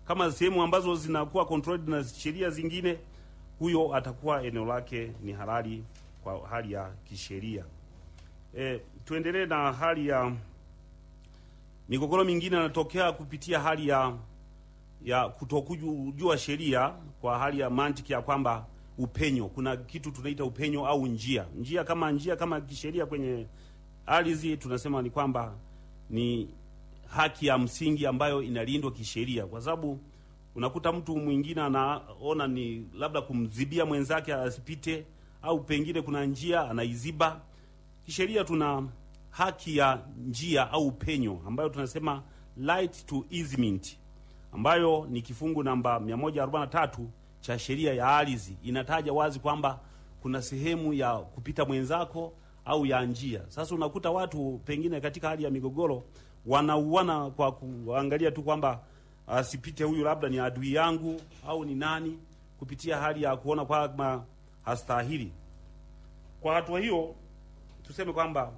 kama sehemu ambazo zinakuwa controlled na sheria zingine, huyo atakuwa eneo lake ni halali kwa hali ya kisheria. E, tuendelee na hali ya migogoro mingine inatokea kupitia hali ya ya kutokujua sheria kwa hali ya mantiki ya kwamba upenyo, kuna kitu tunaita upenyo au njia. Njia kama njia kama kisheria kwenye ardhi tunasema ni kwamba ni haki ya msingi ambayo inalindwa kisheria, kwa sababu unakuta mtu mwingine anaona ni labda kumzibia mwenzake asipite, au pengine kuna njia anaiziba. Kisheria tuna haki ya njia au penyo ambayo tunasema right to easement ambayo ni kifungu namba 143 cha sheria ya ardhi inataja wazi kwamba kuna sehemu ya kupita mwenzako au ya njia. Sasa unakuta watu pengine katika hali ya migogoro wanauana kwa kuangalia tu kwamba asipite huyu, labda ni adui yangu au ni nani, kupitia hali ya kuona kwamba hastahili. Kwa hatua hiyo, tuseme kwamba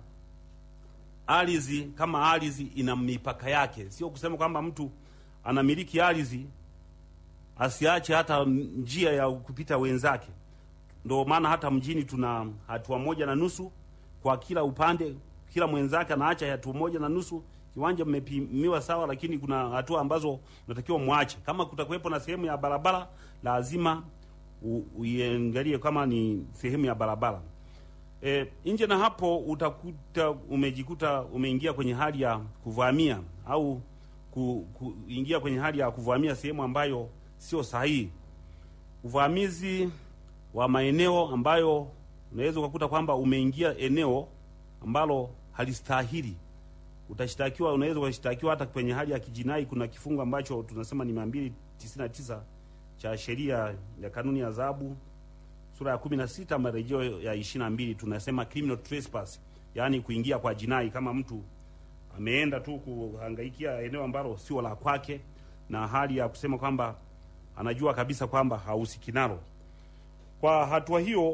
ardhi kama ardhi ina mipaka yake, sio kusema kwamba mtu anamiliki ardhi asiache hata njia ya kupita wenzake. Ndio maana hata mjini tuna hatua moja na nusu kwa kila upande, kila mwenzake anaacha hatua moja na nusu. Kiwanja mmepimiwa sawa, lakini kuna hatua ambazo unatakiwa mwache. Kama kutakuwepo na sehemu ya barabara, lazima uiangalie kama ni sehemu ya barabara. E, nje na hapo utakuta umejikuta umeingia kwenye hali ya kuvamia au ku, kuingia kwenye hali ya kuvamia sehemu ambayo sio sahihi. Uvamizi wa maeneo ambayo unaweza ukakuta kwamba umeingia eneo ambalo halistahili, utashtakiwa, unaweza ukashtakiwa hata kwenye hali ya kijinai. Kuna kifungu ambacho tunasema ni mia mbili tisini na tisa cha sheria ya kanuni ya adhabu sura ya kumi na sita marejeo ya ishirini na mbili tunasema criminal trespass, yaani kuingia kwa jinai, kama mtu ameenda tu kuhangaikia eneo ambalo sio la kwake, na hali ya kusema kwamba anajua kabisa kwamba hahusiki nalo. Kwa hatua hiyo,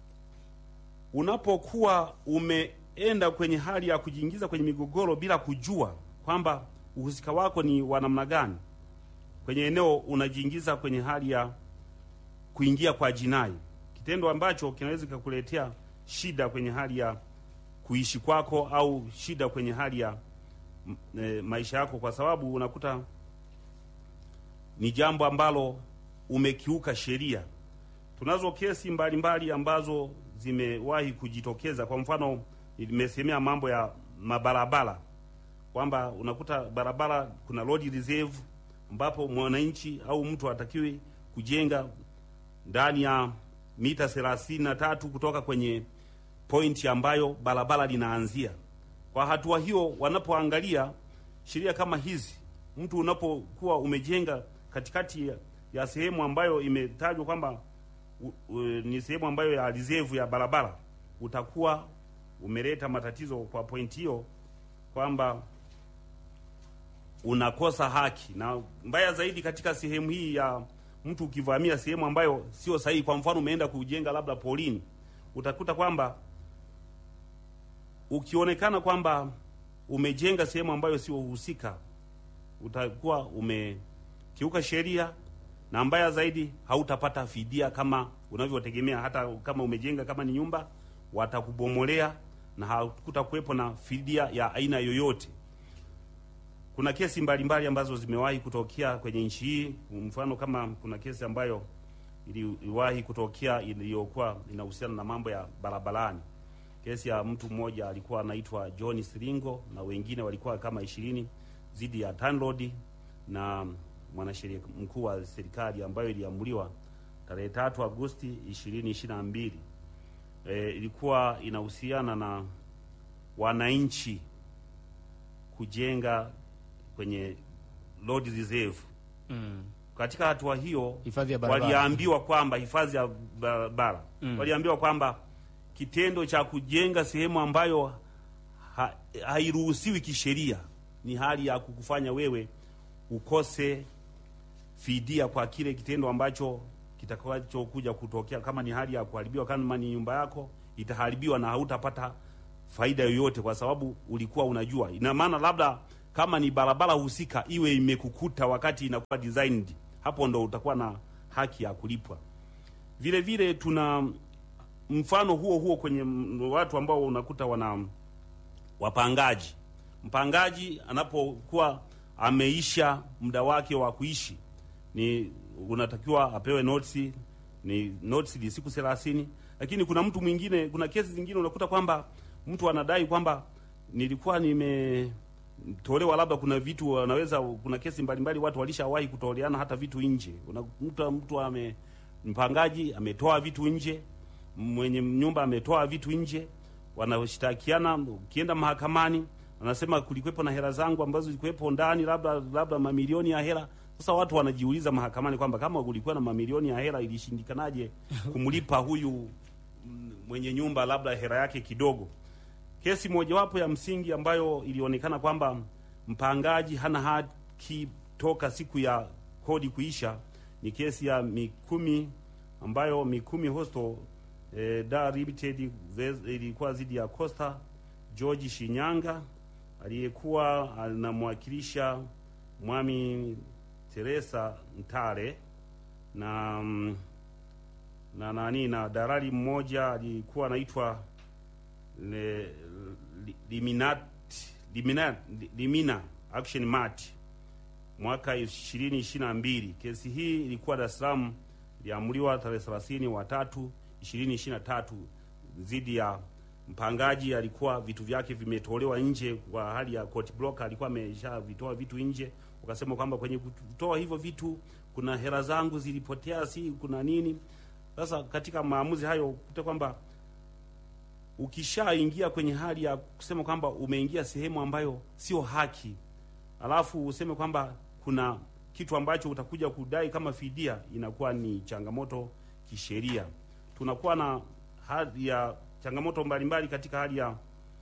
unapokuwa umeenda kwenye hali ya kujiingiza kwenye migogoro bila kujua kwamba uhusika wako ni wa namna gani kwenye eneo, unajiingiza kwenye hali ya kuingia kwa jinai, kitendo ambacho kinaweza kikakuletea shida kwenye hali ya kuishi kwako au shida kwenye hali ya e, maisha yako, kwa sababu unakuta ni jambo ambalo umekiuka sheria. Tunazo kesi mbalimbali mbali ambazo zimewahi kujitokeza. Kwa mfano, nimesemea mambo ya mabarabara kwamba unakuta barabara kuna road reserve ambapo mwananchi au mtu hatakiwi kujenga ndani ya mita thelathini na tatu kutoka kwenye pointi ambayo barabara linaanzia. Kwa hatua hiyo, wanapoangalia sheria kama hizi, mtu unapokuwa umejenga katikati ya, ya sehemu ambayo imetajwa kwamba ni sehemu ambayo ya reserve ya barabara, utakuwa umeleta matatizo kwa pointi hiyo, kwamba unakosa haki, na mbaya zaidi katika sehemu hii ya mtu ukivamia sehemu ambayo sio sahihi. Kwa mfano, umeenda kujenga labda polini, utakuta kwamba ukionekana kwamba umejenga sehemu ambayo sio husika, utakuwa umekiuka sheria, na mbaya zaidi hautapata fidia kama unavyotegemea. Hata kama umejenga kama ni nyumba, watakubomolea na hakutakuwepo na fidia ya aina yoyote. Kuna kesi mbalimbali mbali ambazo zimewahi kutokea kwenye nchi hii. Mfano, kama kuna kesi ambayo iliwahi kutokea iliyokuwa inahusiana na mambo ya barabarani kesi ya mtu mmoja alikuwa anaitwa John Siringo na wengine walikuwa kama ishirini dhidi ya TANROADS na mwanasheria mkuu wa serikali ambayo iliamuliwa tarehe tatu Agosti ishirini ishirini na mbili. E, ilikuwa inahusiana na wananchi kujenga kwenye road reserve Mm. katika hatua hiyo Hifadhi ya barabara. waliambiwa kwamba hifadhi ya barabara Mm. waliambiwa kwamba kitendo cha kujenga sehemu ambayo ha, hairuhusiwi kisheria ni hali ya kukufanya wewe ukose fidia kwa kile kitendo ambacho kitakachokuja kutokea. Kama ni hali ya kuharibiwa, kama ni nyumba yako itaharibiwa na hautapata faida yoyote, kwa sababu ulikuwa unajua. Ina maana labda kama ni barabara husika iwe imekukuta wakati inakuwa designed, hapo ndo utakuwa na haki ya kulipwa. Vile vile tuna mfano huo huo kwenye m- watu ambao unakuta wana wapangaji. Mpangaji anapokuwa ameisha muda wake wa kuishi, ni unatakiwa apewe notice, ni notice ni siku 30. Lakini kuna mtu mwingine, kuna kesi zingine unakuta kwamba mtu anadai kwamba nilikuwa nimetolewa, labda kuna vitu wanaweza, kuna kesi mbalimbali watu walishawahi kutoleana hata vitu nje. Unakuta mtu ame mpangaji ametoa vitu nje, mwenye nyumba ametoa vitu nje, wanashtakiana. Ukienda mahakamani, wanasema kulikuwepo na hela zangu ambazo zilikuwepo ndani, labda labda mamilioni ya hela. Sasa watu wanajiuliza mahakamani kwamba kama kulikuwa na mamilioni ya hela, ilishindikanaje kumlipa huyu mm, mwenye nyumba labda hela yake kidogo. Kesi mojawapo ya msingi ambayo ilionekana kwamba mpangaji hana haki toka siku ya kodi kuisha ni kesi ya Mikumi ambayo Mikumi Hostel eh, Dar Limited vs- ilikuwa dhidi ya Costa George Shinyanga aliyekuwa anamwakilisha Mwami Teresa Ntare na mm, na nani na dalali mmoja alikuwa anaitwa le- li- Liminat Limina Limina Action Mart mwaka 2022. Kesi hii ilikuwa Dar es Salaam, iliamuliwa tarehe 30 wa tatu 2023 dhidi ya mpangaji. Alikuwa vitu vyake vimetolewa nje kwa hali ya court block, alikuwa ameshavitoa vitu nje, ukasema kwamba kwenye kutoa hivyo vitu kuna hela zangu zilipotea, si kuna nini. Sasa katika maamuzi hayo kuta kwamba ukishaingia kwenye hali ya kusema kwamba umeingia sehemu ambayo sio haki, alafu useme kwamba kuna kitu ambacho utakuja kudai kama fidia, inakuwa ni changamoto kisheria. Tunakuwa na hali ya changamoto mbalimbali katika hali ya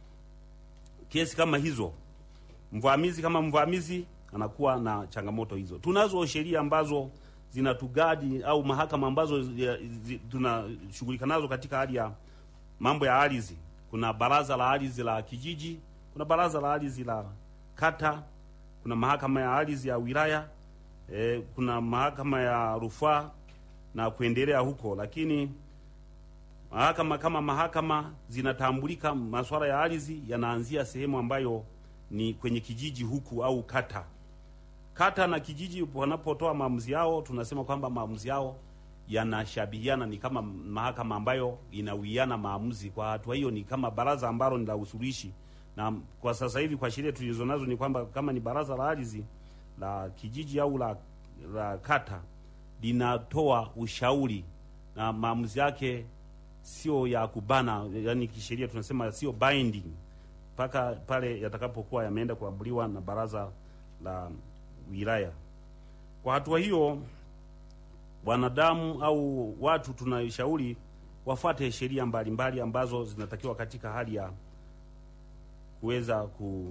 kesi kama hizo. Mvamizi kama mvamizi anakuwa na changamoto hizo. Tunazo sheria ambazo zinatugadi au mahakama ambazo zi- zi- tunashughulika nazo katika hali ya mambo ya ardhi. Kuna baraza la ardhi la kijiji, kuna baraza la ardhi la kata, kuna mahakama ya ardhi ya wilaya eh, kuna mahakama ya rufaa na kuendelea huko, lakini mahakama kama mahakama zinatambulika, masuala ya ardhi yanaanzia sehemu ambayo ni kwenye kijiji huku au kata. Kata na kijiji wanapotoa maamuzi yao, tunasema kwamba maamuzi yao yanashabihiana, ni kama mahakama ambayo inawiana maamuzi. Kwa hatua hiyo, ni kama baraza ambalo ni la usuluhishi, na kwa sasa hivi kwa sheria tulizo nazo ni kwamba kama ni baraza la ardhi la kijiji au la, la kata linatoa ushauri na maamuzi yake sio ya kubana, yani kisheria tunasema sio binding mpaka pale yatakapokuwa yameenda kuamuliwa na baraza la wilaya. Kwa hatua hiyo, wanadamu au watu tunashauri wafuate sheria mbalimbali ambazo zinatakiwa katika hali ya kuweza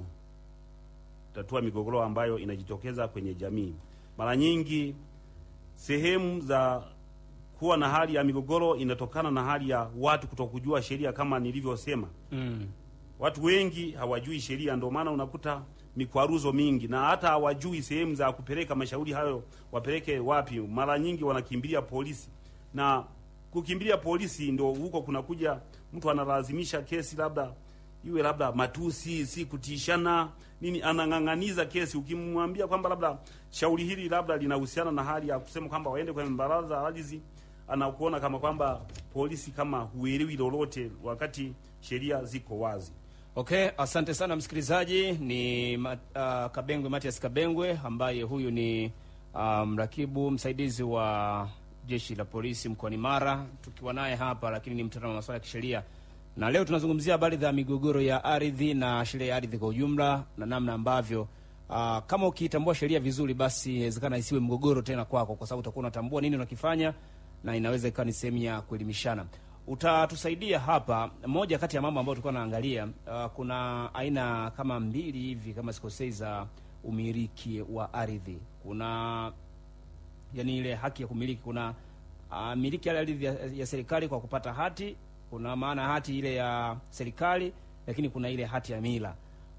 kutatua migogoro ambayo inajitokeza kwenye jamii. Mara nyingi sehemu za kuwa na hali ya migogoro inatokana na hali ya watu kutokujua sheria kama nilivyosema. Mm. Watu wengi hawajui sheria, ndio maana unakuta mikwaruzo mingi, na hata hawajui sehemu za kupeleka mashauri hayo, wapeleke wapi. Mara nyingi wanakimbilia polisi, na kukimbilia polisi ndio huko kunakuja mtu analazimisha kesi, labda iwe labda matusi, si kutishana nini, anang'ang'aniza kesi. Ukimwambia kwamba labda shauri hili labda linahusiana na hali ya kusema kwamba waende kwenye baraza la ardhi, anakuona kama kwamba polisi kama huelewi lolote, wakati sheria ziko wazi. Okay, asante sana msikilizaji. Ni ma, uh, Kabengwe Matias Kabengwe ambaye huyu ni uh, mrakibu msaidizi wa jeshi la polisi mkoani Mara, tukiwa naye hapa, lakini ni mtaalamu wa masuala ya kisheria, na leo tunazungumzia habari za migogoro ya ardhi na sheria ya ardhi kwa ujumla na namna ambavyo uh, kama ukiitambua sheria vizuri, basi inawezekana isiwe mgogoro tena kwako, kwa sababu utakuwa unatambua nini unakifanya na inaweza ikawa ni sehemu ya kuelimishana utatusaidia hapa. Moja kati ya mambo ambayo tulikuwa naangalia, uh, kuna aina kama mbili hivi kama sikosei za umiliki wa ardhi. Kuna yani ile haki ya kumiliki, kuna uh, miliki ya ardhi ya, ya serikali kwa kupata hati, kuna maana hati ile ya serikali, lakini kuna ile hati ya mila.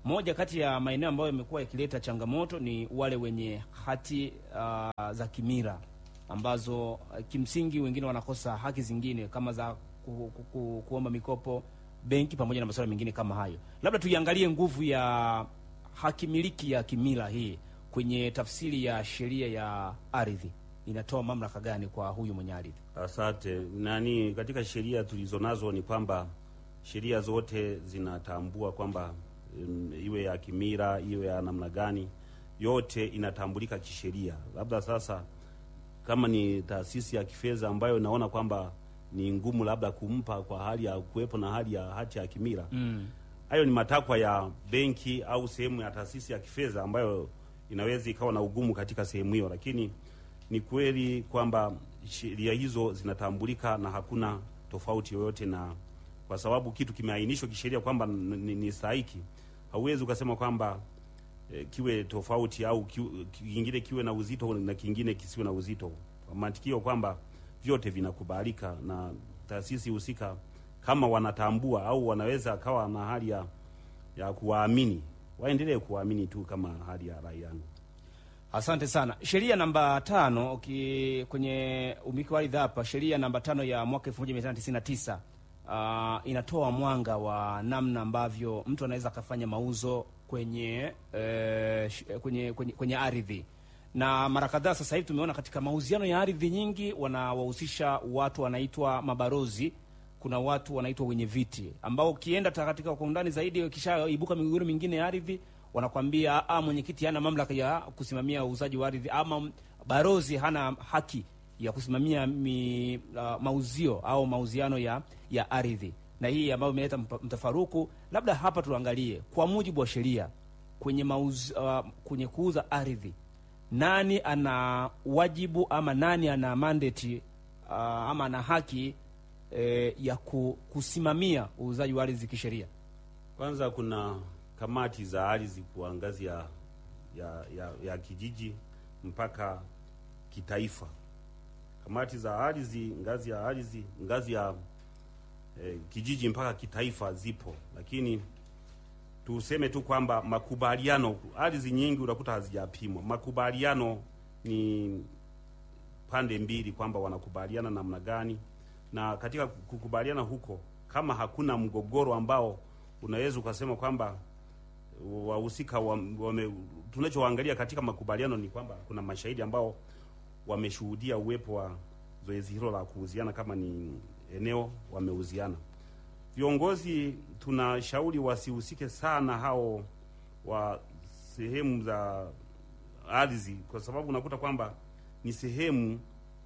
moja kati ya maeneo ambayo yamekuwa yakileta changamoto ni wale wenye hati uh, za kimila ambazo uh, kimsingi wengine wanakosa haki zingine kama za ku, ku, ku, kuomba mikopo benki pamoja na masuala mengine kama hayo. Labda tuiangalie nguvu ya haki miliki ya kimila hii kwenye tafsiri ya sheria ya ardhi, inatoa mamlaka gani kwa huyu mwenye ardhi? Asante. Nani, katika sheria tulizonazo ni kwamba sheria zote zinatambua kwamba um, iwe ya kimila iwe ya namna gani, yote inatambulika kisheria. Labda sasa kama ni taasisi ya kifedha ambayo naona kwamba ni ngumu labda kumpa kwa hali ya kuwepo na hali ya hati ya kimila Mm. hayo ni matakwa ya benki au sehemu ya taasisi ya kifedha ambayo inaweza ikawa na ugumu katika sehemu hiyo, lakini ni kweli kwamba sheria hizo zinatambulika na hakuna tofauti yoyote, na kwa sababu kitu kimeainishwa kisheria kwamba n- ni, ni stahiki, hauwezi ukasema kwamba eh, kiwe tofauti au ki- kingine kiwe na uzito na kingine kisiwe na uzito, kwa mantikio kwamba vyote vinakubalika na taasisi husika kama wanatambua au wanaweza kawa na hali ya ya kuwaamini, waendelee kuwaamini tu kama hali ya rai yangu. Asante sana. Sheria namba tano uki, kwenye umiliki wa ardhi hapa, sheria namba tano ya mwaka 1999 uh, inatoa mwanga wa namna ambavyo mtu anaweza akafanya mauzo kwenye, eh, sh- kwenye, kwenye, kwenye ardhi na mara kadhaa sasa hivi tumeona katika mauziano ya ardhi nyingi wanawahusisha watu wanaitwa mabarozi kuna watu wanaitwa wenye viti ambao ukienda ta- katika kwa undani zaidi, ukishaibuka migogoro mingine ya ardhi, wanakwambia ah, mwenyekiti hana mamlaka ya kusimamia uuzaji wa ardhi, ama m- barozi hana haki ya kusimamia mi, uh, mauzio au mauziano ya ya ardhi, na hii ambayo imeleta mpa- mtafaruku. Labda hapa tuangalie kwa mujibu wa sheria kwenye mauz, uh, kwenye kuuza ardhi, nani ana wajibu ama nani ana mandate uh, ama ana haki eh, ya ku, kusimamia uuzaji wa ardhi kisheria. Kwanza kuna kamati za ardhi kwa ngazi ya, ya, ya, ya kijiji mpaka kitaifa. Kamati za ardhi ngazi ya ardhi ngazi ya eh, kijiji mpaka kitaifa zipo, lakini tuseme tu kwamba makubaliano, ardhi nyingi unakuta hazijapimwa. Makubaliano ni pande mbili kwamba wanakubaliana namna gani, na katika kukubaliana huko, kama hakuna mgogoro ambao unaweza ukasema kwamba wahusika wa, wame, tunachoangalia katika makubaliano ni kwamba kuna mashahidi ambao wameshuhudia uwepo wa zoezi hilo la kuuziana, kama ni eneo wameuziana. Viongozi tunashauri wasihusike sana hao wa sehemu za ardhi, kwa sababu unakuta kwamba ni sehemu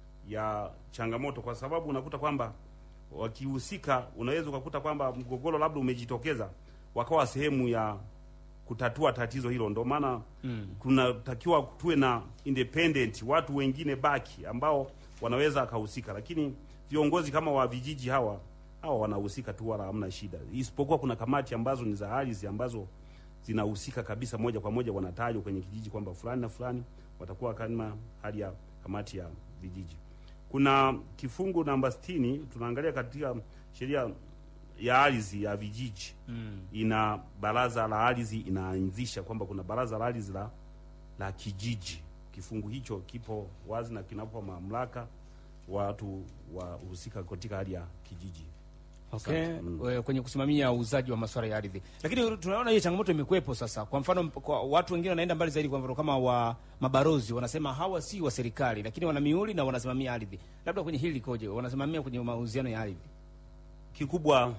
ya changamoto, kwa sababu unakuta kwamba wakihusika, unaweza ukakuta kwamba mgogoro labda umejitokeza, wakawa sehemu ya kutatua tatizo hilo. Ndio maana Mm. kunatakiwa tuwe na independent watu wengine baki ambao wanaweza akahusika, lakini viongozi kama wa vijiji hawa hawa wanahusika tu, wala hamna shida, isipokuwa kuna kamati ambazo ni za ardhi ambazo zinahusika kabisa moja kwa moja, wanatajwa kwenye kijiji kwamba fulani na fulani watakuwa kama hali ya kamati ya vijiji. Kuna kifungu namba sitini tunaangalia katika sheria ya ardhi ya vijiji Mm. ina baraza la ardhi inaanzisha kwamba kuna baraza la ardhi la, la kijiji. Kifungu hicho kipo wazi na kinapa mamlaka watu wahusika katika hali ya kijiji. Okay. Asante. Mm. We- kwenye kusimamia uuzaji wa masuala ya ardhi, lakini tunaona hiyo changamoto imekuwepo sasa. Kwa mfano, mp- kwa watu wengine wanaenda mbali zaidi, kwa mfano kama wa mabarozi wanasema hawa si wa serikali, lakini wana miuli na wanasimamia ardhi. Labda kwenye hili likoje? Wanasimamia kwenye mauziano ya ardhi. Kikubwa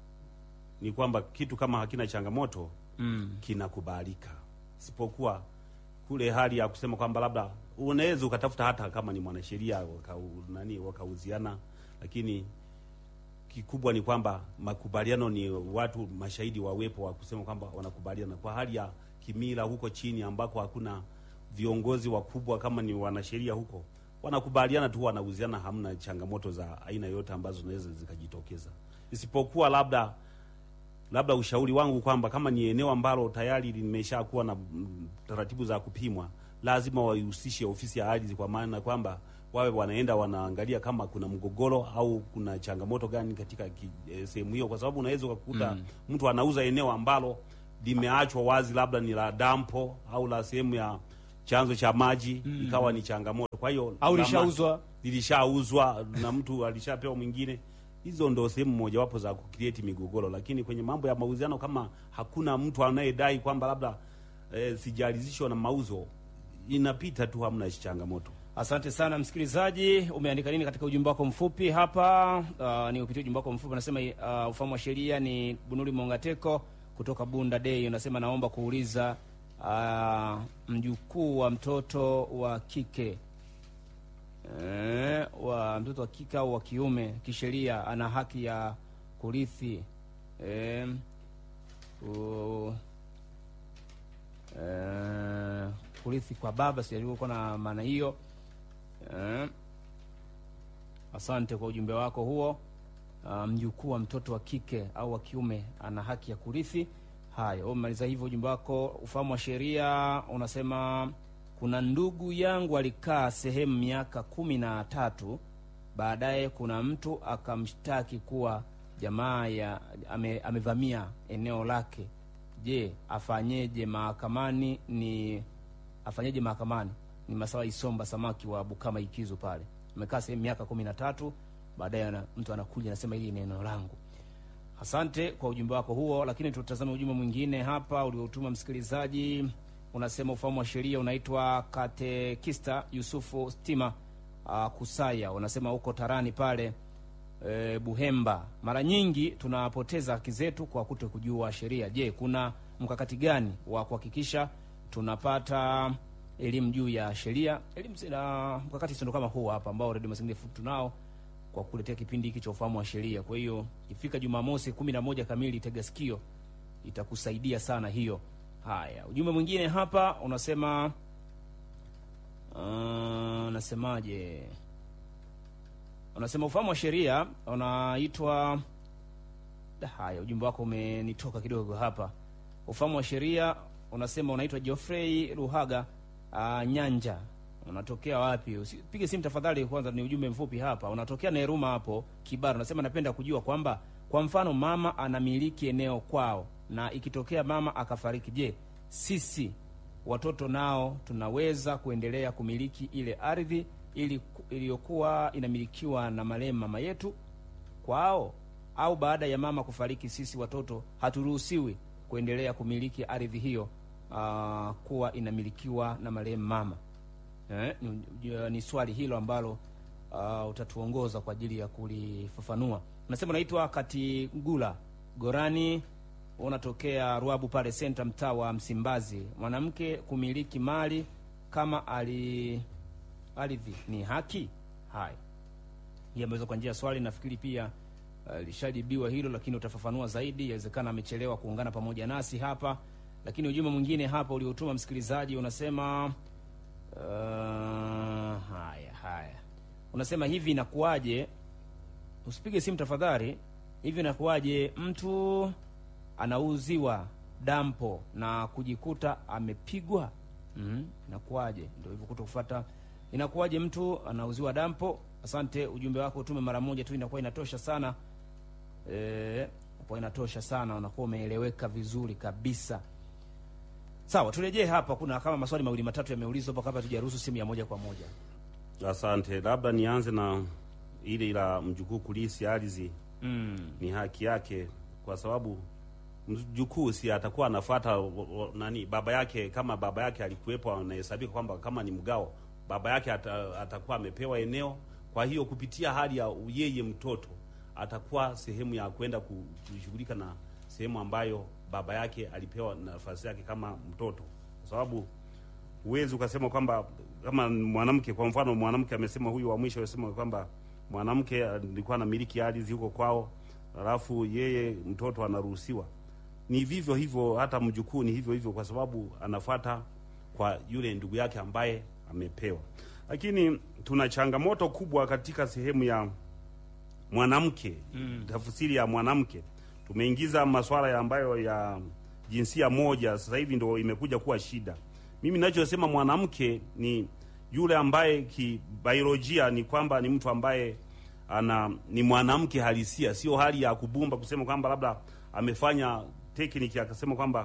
ni kwamba kitu kama hakina changamoto Mm. kinakubalika, isipokuwa kule hali ya kusema kwamba labda unaweza ukatafuta hata kama ni mwanasheria waka, nani wakauziana, lakini kikubwa ni kwamba makubaliano ni watu mashahidi wawepo wa kusema kwamba wanakubaliana kwa hali ya kimila huko chini ambako hakuna viongozi wakubwa kama ni wanasheria huko wanakubaliana tu wanauziana, hamna changamoto za aina yoyote ambazo zinaweza zikajitokeza, isipokuwa labda labda ushauri wangu kwamba kama ni eneo ambalo tayari limeshakuwa na mm, taratibu za kupimwa, lazima waihusishe ofisi ya ardhi, kwa maana kwamba wawe wanaenda wanaangalia kama kuna mgogoro au kuna changamoto gani katika ki- eh, sehemu hiyo, kwa sababu unaweza ukakuta Mm. mtu anauza eneo ambalo limeachwa wazi, labda ni la dampo au la sehemu ya chanzo cha maji ikawa ni changamoto. Kwa hiyo Au lama- lishauzwa. lilishauzwa na mtu alishapewa mwingine. Hizo ndo sehemu mojawapo za kucreate migogoro, lakini kwenye mambo ya mauziano, kama hakuna mtu anayedai kwamba labda eh, sijalizishwa na mauzo, inapita tu, hamna changamoto. Asante sana msikilizaji, umeandika nini katika ujumbe wako mfupi hapa? Uh, ni upitie ujumbe wako mfupi, unasema uh, ufahamu wa sheria ni Bunuri Mongateko kutoka Bunda Day, unasema naomba kuuliza uh, mjukuu wa mtoto wa kike eh, wa mtoto wa kike au wa kiume kisheria ana haki ya kurithi eh, u- eh, kurithi kwa baba, sijalikuwa na maana hiyo eh. Asante kwa ujumbe wako huo. Ah, mjukuu wa mtoto wa kike au wa kiume ana haki ya kurithi. Haya, umemaliza hivyo ujumbe wako. Ufahamu wa sheria unasema kuna ndugu yangu alikaa sehemu miaka kumi na tatu, baadaye kuna mtu akamshtaki kuwa jamaa ya ame, amevamia eneo lake. Je, afanyeje mahakamani? Ni afanyeje mahakamani? Ni Masawa Isomba Samaki wa Bukama Ikizu pale, amekaa sehemu miaka kumi na tatu, baadaye ana- mtu anakuja anasema hili ni eneo langu. Asante kwa ujumbe wako huo, lakini tutazame ujumbe mwingine hapa uliotuma msikilizaji. Unasema ufahamu wa sheria unaitwa Katekista Yusufu Stima uh, Kusaya, unasema huko Tarani pale e, Buhemba. Mara nyingi tunapoteza haki zetu kwa kuto kujua sheria. Je, kuna mkakati gani wa kuhakikisha tunapata elimu juu ya sheria? Elimu na mkakati sindo kama huu hapa ambao Radio Mazingira FM tunao kwa kuletea kipindi hiki cha ufahamu wa sheria. Kwa hiyo ifika Jumamosi kumi na moja kamili, tega sikio, itakusaidia sana hiyo. Haya, ujumbe mwingine hapa unasema uh, nasemaje? Unasema ufahamu wa sheria unaitwa Da, haya ujumbe wako umenitoka kidogo hapa. Ufahamu wa sheria unasema unaitwa Geoffrey Ruhaga uh, Nyanja. Unatokea wapi? Usipige simu tafadhali, kwanza ni ujumbe mfupi hapa. Unatokea Neruma hapo Kibaru. Unasema napenda kujua kwamba kwa mfano mama anamiliki eneo kwao na ikitokea mama akafariki, je, sisi watoto nao tunaweza kuendelea kumiliki ile ardhi ili iliyokuwa inamilikiwa na marehemu mama yetu kwao au baada ya mama kufariki, sisi watoto haturuhusiwi kuendelea kumiliki ardhi hiyo aa, kuwa inamilikiwa na marehemu mama eh? Ni, ni swali hilo ambalo aa, utatuongoza kwa ajili ya kulifafanua. Unasema unaitwa Katigula Gorani, unatokea Ruabu pale senta, mtaa wa Msimbazi. Mwanamke kumiliki mali kama ali ardhi ni haki? Haya, hii ameweza kwa njia ya swali, nafikiri pia Uh, lishajibiwa hilo, lakini utafafanua zaidi. Inawezekana amechelewa kuungana pamoja nasi hapa, lakini ujumbe mwingine hapa uliotuma msikilizaji unasema uh, haya haya, unasema hivi, inakuwaje? Usipige simu tafadhali. Hivi inakuwaje mtu anauziwa dampo na kujikuta amepigwa? mm, inakuwaje? Ndio hivyo kuto kufuata. Inakuwaje mtu anauziwa dampo? Asante, ujumbe wako utume mara moja tu, inakuwa inatosha sana. E, kwa inatosha sana, unakuwa umeeleweka vizuri kabisa. Sawa, turejee hapa. Kuna kama maswali mawili matatu yameulizwa hapa kabla tujaruhusu simu ya moja kwa moja. Asante, labda nianze na ile la mjukuu kulisi ardhi. Mm. Ni haki yake, kwa sababu mjukuu si atakuwa anafuata nani baba yake. Kama baba yake alikuwepo, anahesabika kwamba kama ni mgao, baba yake ata, atakuwa amepewa eneo. Kwa hiyo kupitia hali ya yeye mtoto atakuwa sehemu ya kwenda kushughulika na sehemu ambayo baba yake alipewa nafasi yake kama mtoto, kwa sababu huwezi ukasema kwamba kama mwanamke, kwa mfano mwanamke amesema, huyu wa mwisho amesema kwamba mwanamke alikuwa anamiliki ardhi huko kwao, alafu yeye mtoto anaruhusiwa. Ni vivyo hivyo, hata mjukuu ni hivyo hivyo, kwa sababu anafuata kwa yule ndugu yake ambaye amepewa. Lakini tuna changamoto kubwa katika sehemu ya mwanamke mm. Tafsiri ya mwanamke tumeingiza masuala ya ambayo ya jinsia moja, sasa hivi ndo imekuja kuwa shida. Mimi ninachosema mwanamke ni yule ambaye kibiolojia ni kwamba ni mtu ambaye ana ni mwanamke halisia, sio hali ya kubumba kusema kwamba labda amefanya tekniki akasema kwamba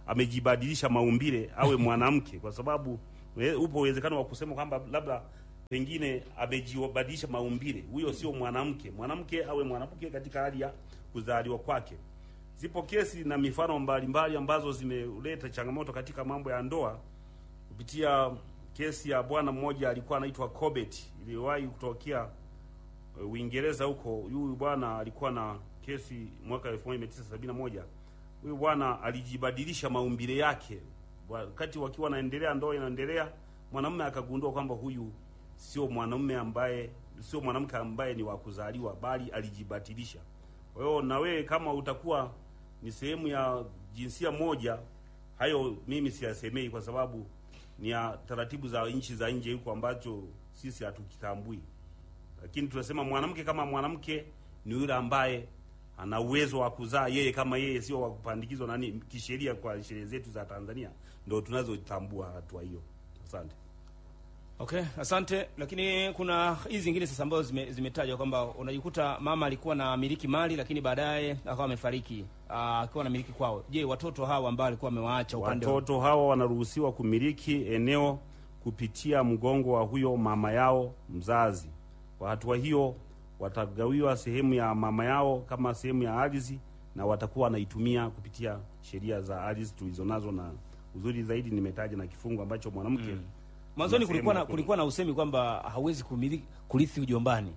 amejibadilisha maumbile awe mwanamke, kwa sababu we- upo uwezekano wa kusema kwamba labda pengine amejibadilisha maumbile, huyo sio mwanamke. Mwanamke awe mwanamke katika hali ya kuzaliwa kwake. Zipo kesi na mifano mbalimbali ambazo zimeleta changamoto katika mambo ya ndoa kupitia kesi ya bwana mmoja alikuwa anaitwa Corbett iliyowahi kutokea uh, Uingereza huko. Huyu bwana alikuwa na kesi mwaka 1971. Huyu bwana alijibadilisha maumbile yake wakati wakiwa wanaendelea, ndoa inaendelea, mwanamume akagundua kwamba huyu sio mwanamume ambaye sio mwanamke ambaye ni wa kuzaliwa, bali alijibadilisha. Kwa hiyo na wewe kama utakuwa ni sehemu ya jinsia moja, hayo mimi siyasemei kwa sababu ni ya taratibu za nchi za nje huko ambacho sisi hatukitambui, lakini tunasema mwanamke kama mwanamke ni yule ambaye ana uwezo wa kuzaa yeye kama yeye, sio wa kupandikizwa nani kisheria. Kwa sheria zetu za Tanzania ndio tunazotambua hatua hiyo. Asante. Okay, asante. Lakini kuna hizi zingine sasa ambazo zime- zimetajwa kwamba unajikuta mama alikuwa na miliki mali lakini baadaye akawa amefariki ah, akiwa na miliki kwao. Je, watoto hawa ambao alikuwa amewaacha upande wa Watoto hawa wanaruhusiwa kumiliki eneo kupitia mgongo wa huyo mama yao mzazi. Kwa hatua hiyo, watagawiwa sehemu ya mama yao kama sehemu ya ardhi na watakuwa wanaitumia kupitia sheria za ardhi tulizonazo, na uzuri zaidi nimetaja na kifungu ambacho mwanamke mwanzoni kuna kulikuwa na sehemu ya kulikuwa na usemi kwamba hawezi kumiliki kurithi ujombani.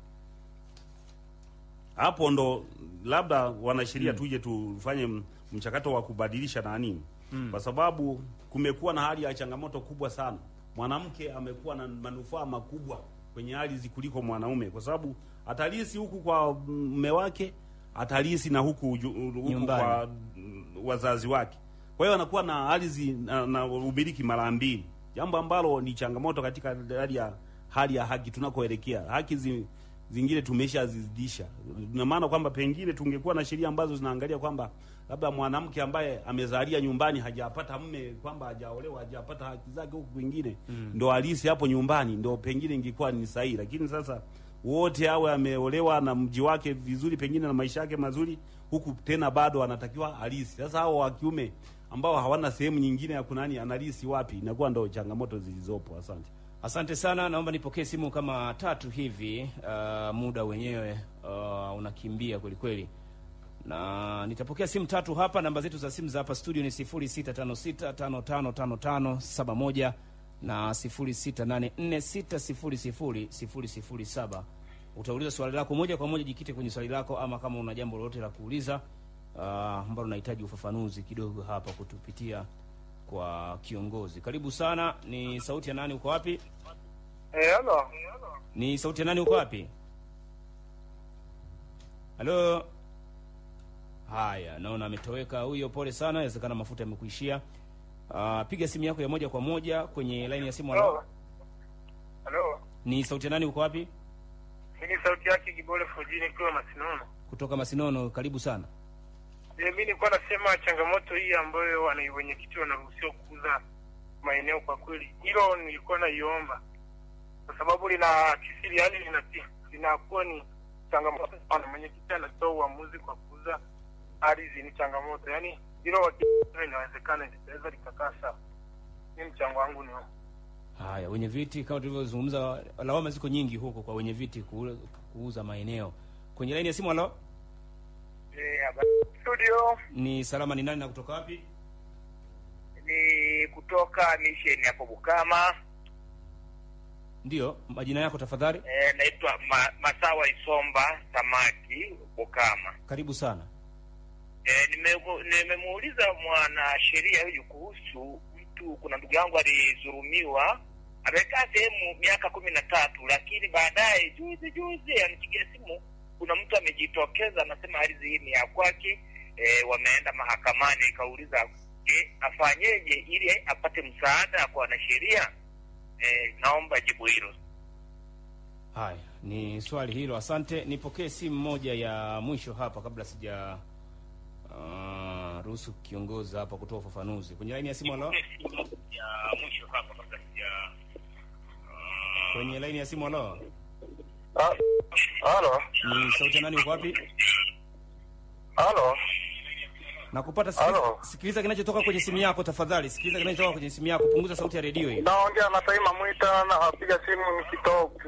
hapo ndo labda wanasheria tuje tufanye m- mchakato wa kubadilisha nani, kwa sababu kumekuwa na hali ya changamoto kubwa sana. Mwanamke amekuwa na manufaa makubwa kwenye ardhi kuliko mwanaume, kwa sababu atalisi huku kwa mme wake, atalisi na huku, uju- huku Nyumbani. kwa mm, wazazi wake. Kwa hiyo anakuwa na ardhi na, na umiliki mara mbili, jambo ambalo ni changamoto katika hali ya hali ya haki tunakoelekea. Haki zi, zingine tumeshazizidisha. Ina maana kwamba pengine tungekuwa na sheria ambazo zinaangalia kwamba labda mwanamke ambaye amezalia nyumbani hajapata mme, kwamba hajaolewa, hajapata haki zake huku kwingine, ndo alisi hapo nyumbani, ndo pengine ingekuwa ni sahihi. Lakini sasa wote awe ameolewa na mji wake vizuri, pengine na maisha yake mazuri, huku tena bado anatakiwa alisi. Sasa hao wa kiume ambao hawana sehemu nyingine ya kunani, analisi wapi? Inakuwa ndo changamoto zilizopo. Asante. Asante sana, naomba nipokee simu kama tatu hivi. Uh, muda wenyewe uh, unakimbia kweli kweli, na nitapokea simu tatu hapa. Namba zetu za simu za hapa studio ni 0656555571 na 0684600007. Utauliza swali lako moja kwa moja, jikite kwenye swali lako, ama kama una jambo lolote la kuuliza uh, ambalo unahitaji ufafanuzi kidogo hapa kutupitia kwa kiongozi. Karibu sana. Ni sauti ya nani? Uko wapi? Eh, halo. Ni sauti ya nani? Uko wapi? Halo. Haya, naona ametoweka huyo. Pole sana, inawezekana mafuta yamekuishia. Uh, piga simu yako ya moja kwa moja kwenye laini ya simu. Halo. Halo. Halo. Ni sauti ya nani? Uko wapi? Hii ni sauti yake Kibole Fojini kwa Masinono. Kutoka Masinono. Karibu sana. Eh, mimi nilikuwa nasema changamoto hii ambayo wana wenyekiti wanaruhusiwa kuuza maeneo, kwa kweli hilo nilikuwa naiomba, kwa sababu lina kisiri, yani lina linakuwa ni changamoto sana. Mwenyekiti anatoa uamuzi kwa kuuza ardhi, ni changamoto, yani hilo wakiwa inawezekana litaweza likakaa sawa. Ni mchango wangu ni huo. Haya, wenye viti, kama tulivyozungumza, lawama ziko nyingi huko kwa wenye viti ku- kuuza maeneo. Kwenye laini ya simu. Halo, Eh, habari studio ni salama. Ni nani na kutoka wapi? ni kutoka misheni hapo Bukama. Ndiyo, majina yako tafadhali. Eh, naitwa Ma, Masawa Isomba Samaki Bukama. Karibu sana. Eh, nimemu- nimemuuliza mwanasheria huyu kuhusu mtu, kuna ndugu yangu alidhulumiwa, amekaa sehemu miaka kumi na tatu, lakini baadaye juzi juzi anipigia simu, kuna mtu amejitokeza anasema ardhi hii ni ya kwake. Eh, wameenda mahakamani, ikauliza je, afanyeje ili apate msaada kwa wanasheria? Eh, naomba jibu hilo. Haya, ni swali hilo, asante. Nipokee simu moja ya mwisho hapa kabla sija uh, ruhusu kiongozi hapa kutoa ufafanuzi kwenye laini ya simu. Halo, ya mwisho hapa kabla sija kwenye laini ya simu. Halo, Halo, ni sauti ya nani? Uko wapi? halo. Nakupata. Sikiliza, Halo. sikiliza kinachotoka kwenye simu yako tafadhali, sikiliza kinachotoka kwenye simu yako, punguza sauti ya redio hiyo. Naongea na Taima Mwita, napiga simu nikitoka